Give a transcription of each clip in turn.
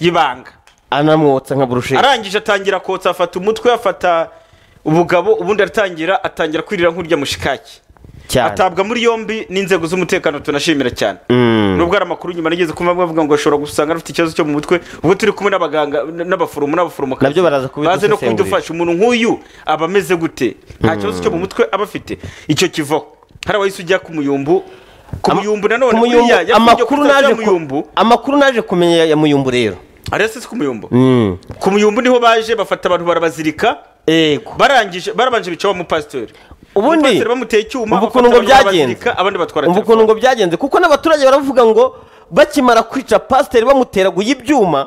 y'ibanga anamwotsa nka burusheti arangije atangira kotsa afata umutwe afata ubugabo ubundi aratangira atangira kwirira nk'urya mushikaki cyane atabwa muri yombi n'inzego z'umutekano tunashimira cyane Mm. nubwo hari amakuru nyuma nigeze kumva bavuga ngo ashobora gusanga afite ikibazo cyo mu mutwe ubwo turi kumwe n'abaganga n'abaforomo n'abaforomo Nabyo baraza baze no kubidusesengurira. kubidufasha umuntu nk'uyu aba ameze gute nta kibazo cyo mu mutwe aba afite icyo kivaho hari abahise ujya ku muyumbu ku Ama- muyumbu nanone ku Muyumbu, buriya yasabye amakuru ko tutazira naje ku- muyumbu amakuru naje kumenya ya- ya muyumbu rero arese si ku muyumbu Mm. ku muyumbu niho baje bafata abantu barabazirika yego barangije barabanje bicaho umupasiteri Ubundi, Umupasiteri bamuteye icyuma umva bafata ukuntu ngo abantu barabazirika, byagenze. abandi batwara umva ukuntu ngo byagenze kuko n'abaturage baravuga ngo bakimara kwica pasiteri bamuteraguye ibyuma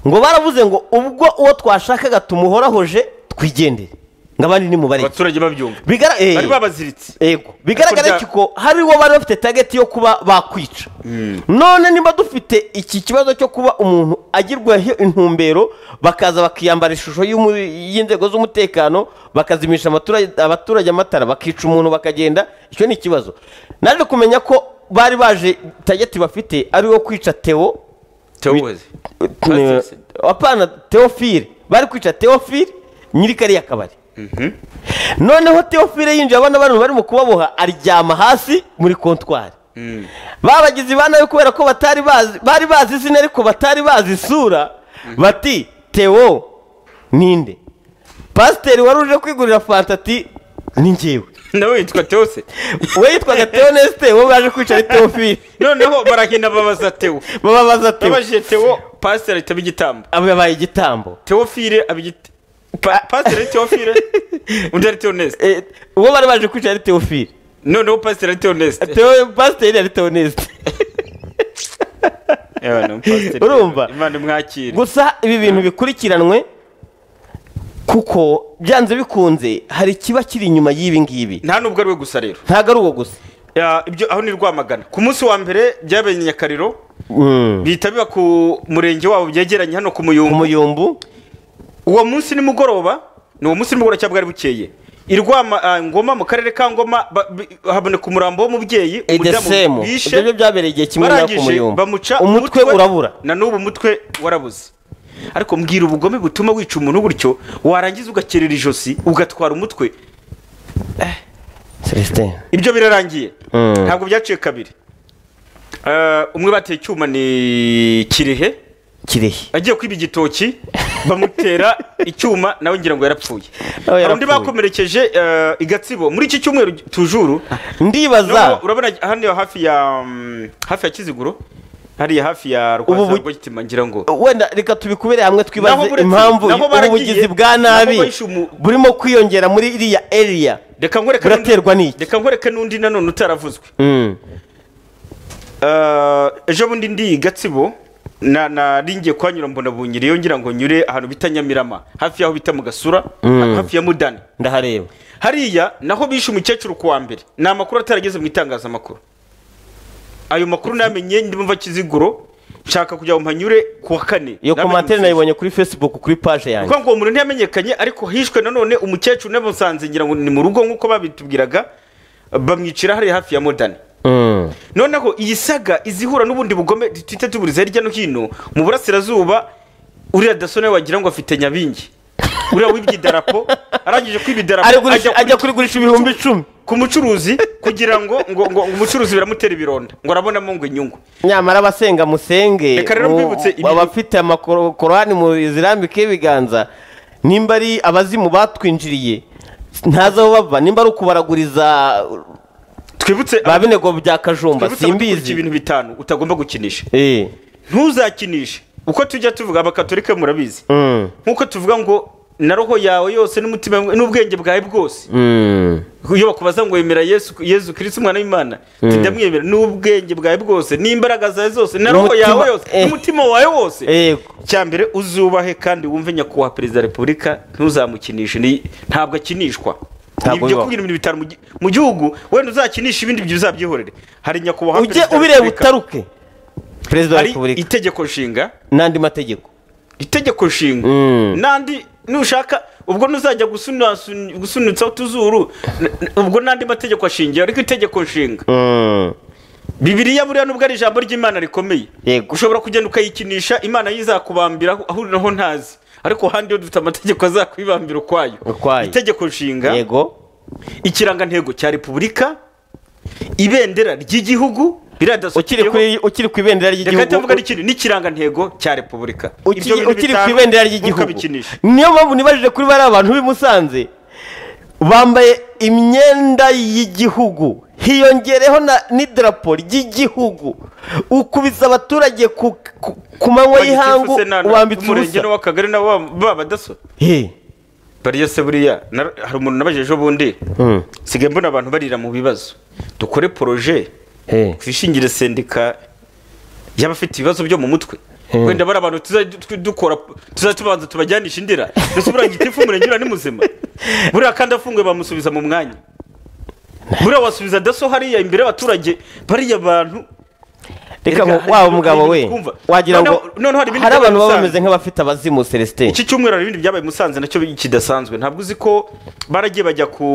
ngo baravuze ngo ubwo uwo twashakaga tumuhorahoje twigendere ngo abandi nimubare abaturage babyumva Bigara- eh. bari babaziritse yego bigaragara Kurya- ko ko hari uwo bari bafite tageti yo kuba bakwica none niba dufite iki kibazo cyo kuba umuntu agirwaho intumbero bakaza bakiyambara ishusho y'umu- y'inzego z'umutekano bakazimisha abaturage- abaturage amatara bakica umuntu bakagenda icyo ni ikibazo naje kumenya ko bari baje tageti bafite ari uwo kwica teo tewuzi Eh, apana teofile bari kwica teofile nyiri kariya kabari noneho teofile yinjiye abana bantu barimo kubaboha aryama hasi muri kontwari babagize ba nabi kubera ko batari bazi bari bazi izina ariko batari bazi isura bati teo ninde pasiteri wari uje kwigurira fanta ati ni njyewe nawe yitwa tewuzi we yitwaga teo nesite wowe baje kwica ari teofile noneho baragenda babaza tewu bababaza teo babajije tewo pasiteri ahita aba igitambo abaye igitambo teofile aba igiti Pa- pasiteri ari teofile undi ari teoneste Eh, uwo bari baje kwica ari teofile noneho pasiteri ari teoneste Teo pasiteri ari teonesite Ewa, ni umupasiteri. Urumva? imana imwakire gusa ibi bintu bikurikiranwe kuko byanze bikunze hari ikiba kiri inyuma y'ibi ngibi nta nubwo ari we gusa rero ntabwo ari uwo gusa Ya, ibyo aho ni rwamagana ku munsi wa mbere byabaye i nyakariro Mm. bihita biba ku murenge wabo byegeranye hano ku ku muyumbu muyumbu uwo munsi nimugoroba ni uwo munsi nimugoroba cyangwa bwari bukeye i Rwama- ah, ngoma mu karere ka ngoma ba- bi- haboneka umurambo w'umubyeyi umudamu edesemu bishe, ibyo byo byabereye igihe kimwe n'aho ku barangije muyumbu bamuca umutwe urabura na n'ubu umutwe warabuze ariko mbwira ubugome butuma wica umuntu gutyo warangiza ugakerera ijosi ugatwara umutwe celestin ibyo birarangiye Mm. ntabwo byaciye kabiri Eh, umwe bateye icyuma ni kirehe kirehe agiye kwiba igitoki bamutera icyuma nawe ngira ngo yarapfuye Nawe hari undi yarapfuye. bakomerekeje eh, i gatsibo muri iki cyumweru tujuru ndibaza Nubwo urabona hano hafi ya mm, hafi ya kiziguro hariya hafi ya Ubu bu- rwazarwagitima ngira ngo wenda reka tubikubere hamwe Naho twibaze buretse- impamvu naho baragiye, ubugizi bwa naho nabi bahishe umu- burimo kwiyongera muri iriya eriya reka nkwereke n'undi- buraterwa n'iki? reka nkwereke n'undi nanone utaravuzwe Mm. Eh, ejo bundi ndi i gatsibo na- nari ngiye kuhanyura mbona bunyiriyeyo ngira ngo nyure ahantu bita nyamirama hafi y'aho bita mu gasura hafi ya mudani ndahareba hariya naho bishe umukecuru ku wa mbere ni amakuru atarageze mu itangazamakuru ayo makuru namenye ndimva kiziguro nshaka kugira ngo mpanyure ku wa kane iyo Namenye komantere umusozi. nayibonye kuri facebook kuri paje yanjye kuko ngo uwo muntu ntiyamenyekanye ariko hishwe nanone umukecuru n'abasanze ngira ngo ni mu rugo nk'uko babitubwiraga bamwicira hariya hafi ya modani Mm. noneho iyi saga izihura n'ubundi bugome twita tuburiza hirya no hino mu burasirazuba uriya daso nawe wagira ngo afite nyabingi uriya wibye idarapo arangije kwiba Ari idarapo gurisha- ajya ajya kuri- kurigurisha ibihumbi icumi ku mucuruzi kugira ngo ngo ngo umucuruzi biramutera ibironda ngo arabonamo ngo inyungu nyamara abasenga musenge Reka rero mu- mbibutse ibi- abafite amakorani mu zirambike y'ibiganza nimba ari abazimu batwinjiriye ntazi aho bava nimba ari ukubaraguriza twibutse ba binego bya kajumba twibutse abadukurikira simbizi ibintu bitanu utagomba gukinisha Eh, ntuzakinishe uko tujya tuvuga abakatolika murabizi mm, nk'uko tuvuga ngo na roho yawe yose n'umutima wawe n'ubwenge bwawe bwose mm, iyo bakubaza ngo wemera yesu yesu kirisiti umwana w'imana uti ndamwemera n'ubwenge bwawe bwose n'imbaraga zawe zose na roho N'umutima- yawe yose eh. n'umutima wawe wose yego cyambere uzubahe kandi wumve nyakubahwa perezida wa repubulika ntuzamukinishe ni- ntabwo akinishwa Ntabwo ibyo bibaho. kugira ibintu bitanu mu gi- mu gihugu wenda uzakinisha ibindi byo uzabyihorere hari nyakubahwa ujye perezida wa ubireba repubulika, utaruke perezida wa hari repubulika itegeko nshinga n'andi mategeko itegeko nshinga Mm. n'andi nushaka ubwo ntuzajya gusunasun- gusunitsaho utuzuru n- n- ubwo n'andi mategeko ashingiye ariko itegeko nshinga Mm, bibiriya buriya nubwo ari ijambo ry'imana rikomeye Yego. ushobora kugenda ukayikinisha imana yo izakubambira aho- aho uri naho ntazi ariko handi yo dufite amategeko azakwibambira ukwayo Ukwayo. itegeko nshinga yego ikirangantego cya repubulika ibendera ry'igihugu biriya ukiri dasukiriyeho kuri- ukiri ku ibendera reka ndavuga ari ry'igihugu ikindi n'ikirangantego cya repubulika Ibyo ukiri bintu ukiri ku bitanu, ibendera ry'igihugu ntukabikinishe niyo mpamvu nibajije kuri bariya abantu b'i musanze bambaye imyenda y'igihugu hiyongereho na- n'idarapo ry'igihugu ukubise abaturage ku, ku, ku manywa y'ihangu Bagitifu se nana, ubambitse umurenge ubusa n'uw'akagari nabo ba- ba badaso He. bariya se buriya na- hari umuntu nabajije ejo bundi Mm. sigaye mbona abantu barira mu bibazo dukore poroje He. twishingire sendika y'abafite ibibazo byo mu mutwe Hmm. wenda bari abantu tuzajya tu- dukora tuzajya tubanza tubajyanisha indira ndetse buriya gitifu umurenge uriya ni muzima buriya kandi afunguye bamusubiza mu mwanya buriya wasubiza daso hariya imbere y'abaturage bariya bantu reka Erega ngo hari waba ibintu umugabo we twumva. wagira ngo Noneho- noneho hari ibindi hari abantu baba byabaye bameze nk'abafite abazimu celestin iki cyumweru hari ibindi byabaye i musanze nacyo kidasanzwe ntabwo uzi ko baragiye bajya ku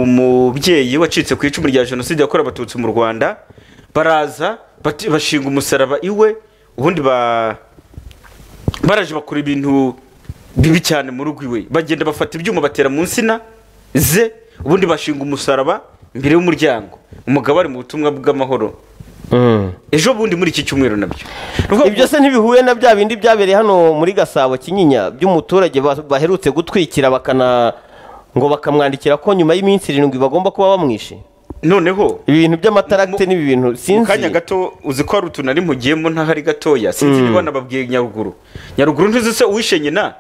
mubyeyi wacitse ku icumu rya jenoside yakorewe abatutsi mu rwanda baraza bati- bashinga umusaraba iwe ubundi ba baraje bakora ibintu bibi cyane mu rugo iwe bagenda bafata ibyuma batera mu nsina ze ubundi bashinga umusaraba imbere y'umuryango umugabo ari mu butumwa bw'amahoro Mm. ejo bundi muri iki cyumweru nabyo Ni ukuvuga ibyo se ntibihuye na bya bindi byabereye hano muri gasabo kinyinya by'umuturage ba- baherutse gutwikira bakana ngo bakamwandikira ko nyuma y'iminsi irindwi bagomba kuba bamwishe noneho ibi bintu by'amataragite Mu- n'ibi bintu mu sinzi kanya gato uzi ko hari utuntu ari mpugiyemo ntahari gatoya sinzi niba nababwiye nyaruguru nyaruguru ntuzi se uwishe nyina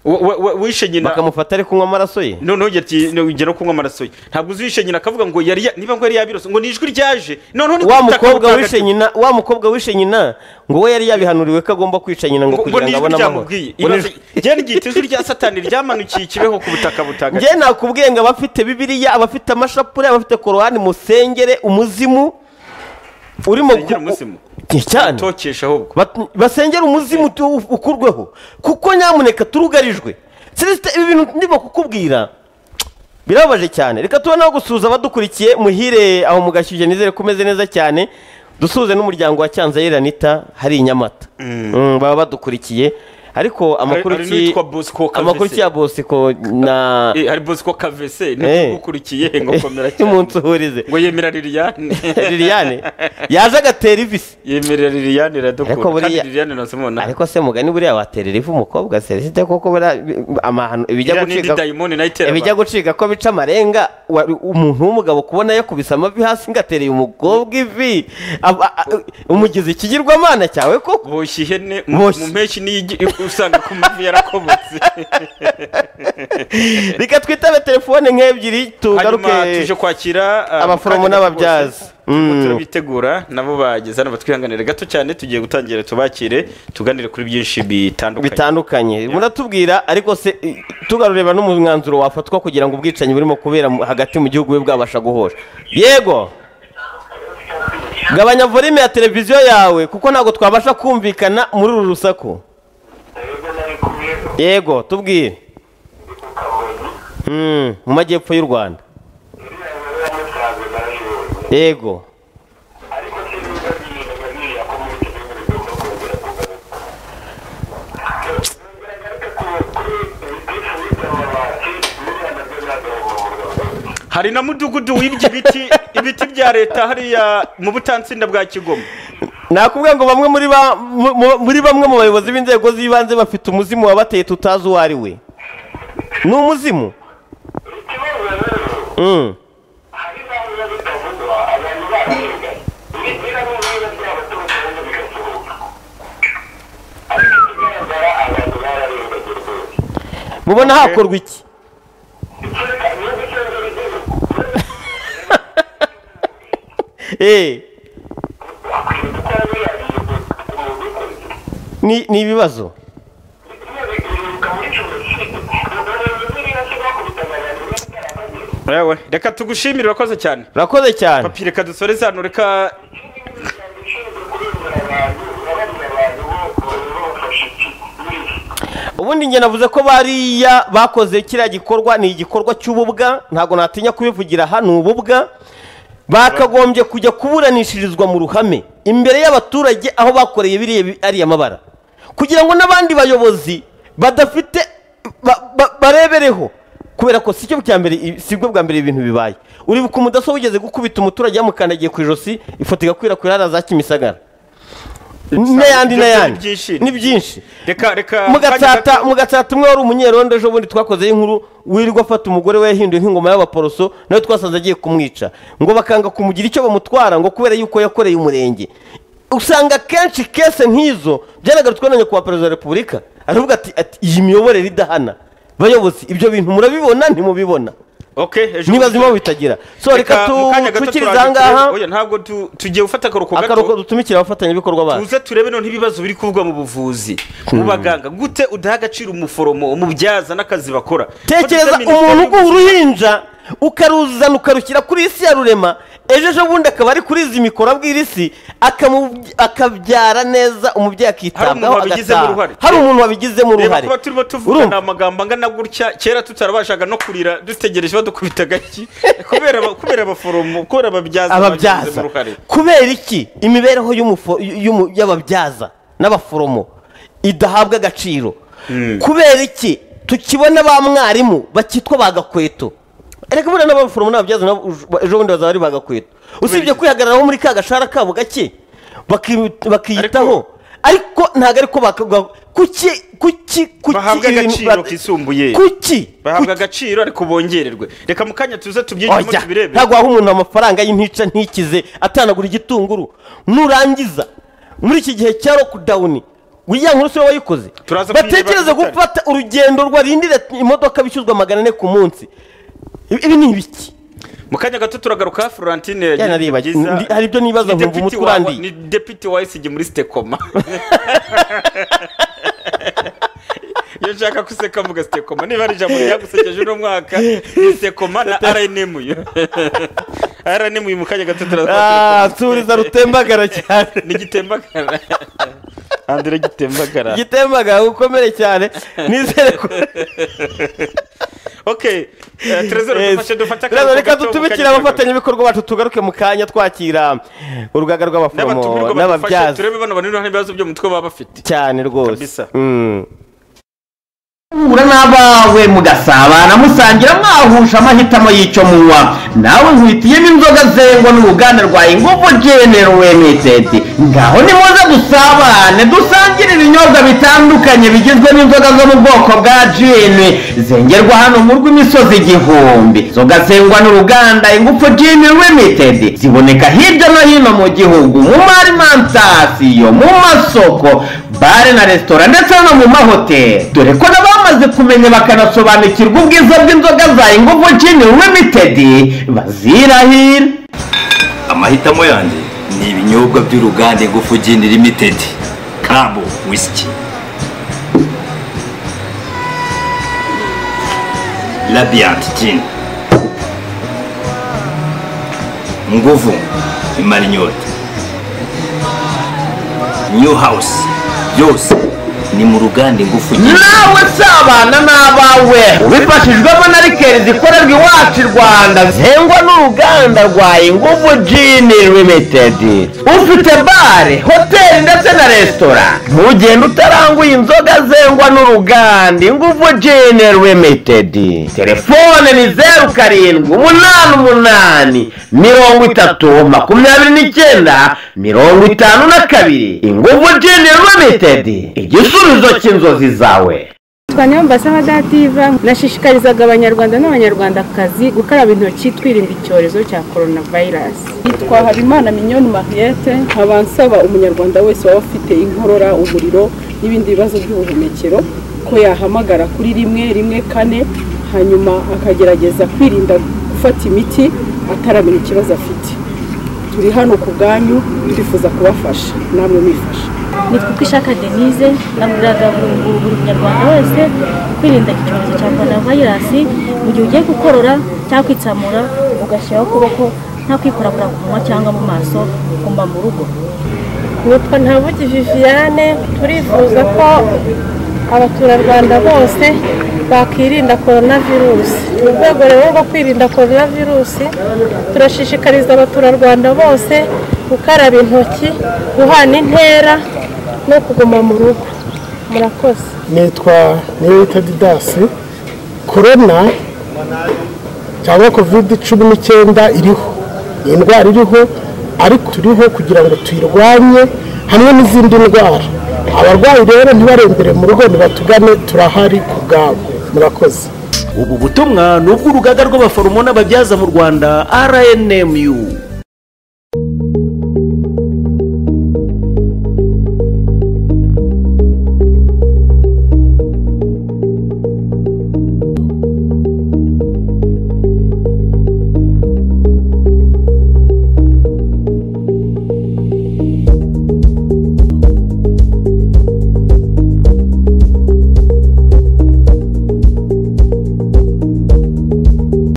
Wa- wa- wa- uwishe nyina bakamufata ari kunywa amaraso ye noneho yati- no- ugera no kunywa amaraso ye ntabwo uzi uwishe nyina akavuga ngo yari ya- niba ngo yari yabirose ngo ni ijwi ryaje noneho ni wa ubutaka mukobwa butagatifu. wishe nyina wa mukobwa wishe nyina ngo we yari yabihanuriwe ko agomba kwica nyina ngo ngo ngo kugira ni ngo ijwi abone amahoro ryamubwiye Ngo ni Ibaze- njyewe nigihita ijwi rya satani ryamanukiye ikibeho ku butaka butagatifu njye nakubwiye ngo abafite bibiriya abafite amashapure abafite korowani musengere umuzimu urimo Musengere umuzimu. cyane tokesha ahubwo Bat- basengera umuzimu tu- ukurweho kuko nyamuneka turugarijwe celestin ibi bintu ndimo kukubwira birababaje cyane reka tubone aho gusuhuza abadukurikiye muhire aho mugashyushye nizere ko umeze neza cyane dusuhuze n'umuryango wa cyanzayire anita hari i nyamata Mm, baba badukurikiye ariko amakuru hari ki- n'uwitwa Bosco Kavese. amakuru ya bosiko na Eh, hari bosco kavese Eh. ntugukurikiye ngo komera cyane umunsi uhurize ngo yemera liliane liliane yaje agatera ivisi yemerera liliane iradukura Ariko buriya- kandi liliane nazimubona ariko se mugani buriya watera ivu umukobwa selisite koko buriya bi- amahano ibijya Iriya ni gucika indi dayimoni nayo itera ibijya abantu. gucika ko bica amarenga wa- umuntu w'umugabo kubona yakubise amavi hasi ngatereye umukobwa ivi Aba- a- umugize ikigirwamana cyawe koko boshye ihene mu Boshye. mu mpeshyi niyo igi- usanga ku mavi yarakobotse reka twitabe telefone nk'ebyiri hanyuma tuje tugaruke kwakira uh, abaforomo mu kanya gato n'ababyaza. kose. Turimo Mm. turabitegura nabo bageze hano batwihanganire gato cyane tugiye gutangira tubakire tuganire kuri byinshi bitandukanye bitandukanye muratubwira ariko se i- tugarureba n'umwanzuro wafatwa kugira ngo ubwicanyi burimo kubera mu- hagati mu gihugu bube bwabasha guhosha yego gabanya volume ya televiziyo yawe kuko ntabwo twabasha kumvikana muri uru rusaku yego tubwire Mm, mu majyepfo y'u rwanda yego hari na mudugudu wibye ibiti ibiti bya leta hariya mu butansinda bwa kigoma nakubwira ngo bamwe muri ba- mu- mu- muri bamwe mu bayobozi b'inzego z'ibanze bafite umuzimu wabateye tutazi uwo ari we ni umuzimu Mm. mubona hakorwa iki Eh, ni ni ibibazo yewe reka tugushimire urakoze cyane urakoze cyane papi reka dusore zano reka ubundi njye navuze ko bariya bakoze kiriya gikorwa ni igikorwa cy'ububwa ntabwo natinya kubivugira hano ububwa bakagombye kujya kuburanishirizwa mu ruhame imbere y'abaturage aho bakoreye biriya bi- ariya mabara kugira ngo n'abandi bayobozi badafite ba- ba- barebereho kubera ko si cyo cya mbere i- si bwo bwa mbere ibintu bibaye uribuka umudaso wigeze gukubita umuturage yamukandagiye ku ijosi ifoto igakwirakwira hariya za kimisagara n'ayandi ibyo byari n'ayandi byinshi. ni byinshi reka reka mugatsata mugatsata umwe wari umunyerondo ejo bundi twakozeho inkuru wirirwa afata umugore we yahinduye nk'ingoma y'abaporoso nawe twasanze agiye kumwica ngo bakanga kumugira icyo bamutwara ngo kubera yuko yakoreye umurenge usanga kenshi kese nk'izo byanagarutwa na nyakubahwa perezida wa repubulika aravuga ati ati iyi miyoborere idahana bayobozi ibyo bintu murabibona ntimubibona nibaza impamvu bitagira so reka tucikirize aha ngaha ntabwo tu- tugiye gufata akaruhuko akaruhuko gato dutumikira abafatanyabikorwa bacu tuze turebe noneho ibibazo biri kuvugwa mu buvuzi mu baganga gute udaha agaciro umuforomo umubyaza n'akazi bakora tekereza Ko umuntu dufite uguha uruhinja ukaruzana ukarushyira kuri isi ya rurema ejo ejo bundi akaba ari kuriza imikoro abwira isi akamu- akabyara neza umubyeyi Hari umuntu akitabwaho wabigizemo agataha. uruhare. hari umuntu wabigizemo reba uruhare kuba turimo tuvuga Urumva? ni amagambo angana gutya kera tutarabashaga no kurira dutegereje badukubita agaki kubera aba- kubera abaforomo kubera ababyaza babigizemo ababyaza uruhare. kubera iki imibereho y'umufo- y'umu- y'ababyaza n'abaforomo idahabwa agaciro kubera iki tukibona ba mwarimu bakitwa ba gakweto reka buriya n'abaforomo n'ababyaza nabo uj- ejo bundi bazaba ari ba gakweto usibye iki? kwihagararaho muri ka gashara kabo gake baki- bakiyitaho ariko ntabwo ariko bakaguha kuki kuki kuki bahabwa ibintu agaciro ba- kisumbuye kuki bahabwa agaciro ariko bongererwe reka mu kanya tuze tubyinjiremo Oya, tubirebere ntabwo waha umuntu amafaranga y'intica ntikize atanagura igitunguru nurangiza muri iki gihe cya lockdown uriya nkuru siwe wayikoze Turaza batekereze kuyireba ku gufata urugendo rwarindira imodoka bishyuzwa magana ane ku munsi Ibi- ibi ni ibiki mu kanya gato turagaruka florentine yagize Yana riba- byiza. ndi- hari ibyo nibaza Ni nkumva deputy umutwe wa- urandiye. ni deputy wa esigi muri sitekoma iyo nshaka guseka mvuga sitekoma niba ari ijambo ryagusekeje uno mwaka ni sitekoma na rnm rnm mu kanya gato turaza nsubiriza rutembagara cyane ni gitembagara andire gitembagara gitembagara ukomere cyane nizere ko ok eh, Yes. trezor dufashe dufate Rero akaruhuko reka gato mu dutumikire kanya gato. abafatanyabikorwa bacu tugaruke mu kanya twakira urugaga rw'abaforomo n'abatumirwa badufashe n'ababyaza turebe bano banini hari ibibazo byo mu mutwe baba bafite cyane rwose Kabisa. Mm. guhura n'abawe mugasabana musangira mwahuje amahitamo y'icyo munywa nawe nkwitiyemo inzoga zengwa n'uruganda rwa ingufu genero limitedi ngaho nimuze dusabane dusangire ibinyobwa bitandukanye bigizwe n'inzoga zo mu bwoko bwa jini zengerwa hano mu rw'imisozi igihumbi inzoga zengwa n'uruganda ingufu jini limitedi ziboneka hirya no hino mu gihugu mu marimantasiyo mu masoko bare na resitora ndetse no mu mahoteli dore ko n'abamaze kumenya bakanasobanukirwa ubwiza bw'inzoga za ingufu jini limitedi bazirahira amahitamo yanjye ni ibinyobwa by'uruganda ingufu gini limitedi kabo wisiki radiyanti gini nguvu imara inyota new house byose ni mu ruganda ingufu gini nawe sabana n'abawe ubifashijwemo na rikeri zikorerwa iwacu i rwanda zengwa n'uruganda rwa ingufu jini limitedi ufite bare hoteli ndetse na resitora ntugende utaranguye inzoga zengwa n'uruganda ingufu jini limitedi telefone ni zeru karindwi umunani umunani mirongo itatu makumyabiri n'icyenda mirongo itanu na kabiri ingufu jini limitedi igisubizo cy'inzozi zawe twanyambaza nka dativa nashishikarizaga abanyarwanda n'abanyarwandakazi gukaraba intoki twirinda icyorezo cya coronavirus Yitwa Habimana Mignonne Mariette nkaba nsaba umunyarwanda wese waba afite inkorora umuriro n'ibindi bibazo by'ubuhumekero ko yahamagara kuri rimwe rimwe kane hanyuma akagerageza kwirinda gufata imiti ataramenya ikibazo afite turi hano ku bwanyu twifuza kubafasha namwe mwifasha nitwa uko ishaka denise nabwiraga buri buri munyarwanda wese kwirinda iki cyorezo cya korona vayirasi mu gihe ugiye gukorora cyangwa kwitsamura ugashyiraho ukuboko nta kwikorakora ku munwa cyangwa mu maso ugomba mu rugo nitwa ntabugi viviane turifuza ko abaturarwanda bose bakirinda korona virusi mu rwego rero rwo kwirinda korona virusi turashishikariza abaturarwanda bose gukaraba intoki guhana intera no kuguma mu rugo murakoze nitwa niyoyita didasi korona cyangwa kovide cumi n'icyenda iriho ni indwara iriho ariko turiho kugira ngo tuyirwanye hamwe n'izindi ndwara abarwayi rero ntibarembere mu rugo nibatugane turahari ku bwabo murakoze ubu butumwa ni ubw'urugaga rw'abaforomo n'ababyaza mu rwanda rnmu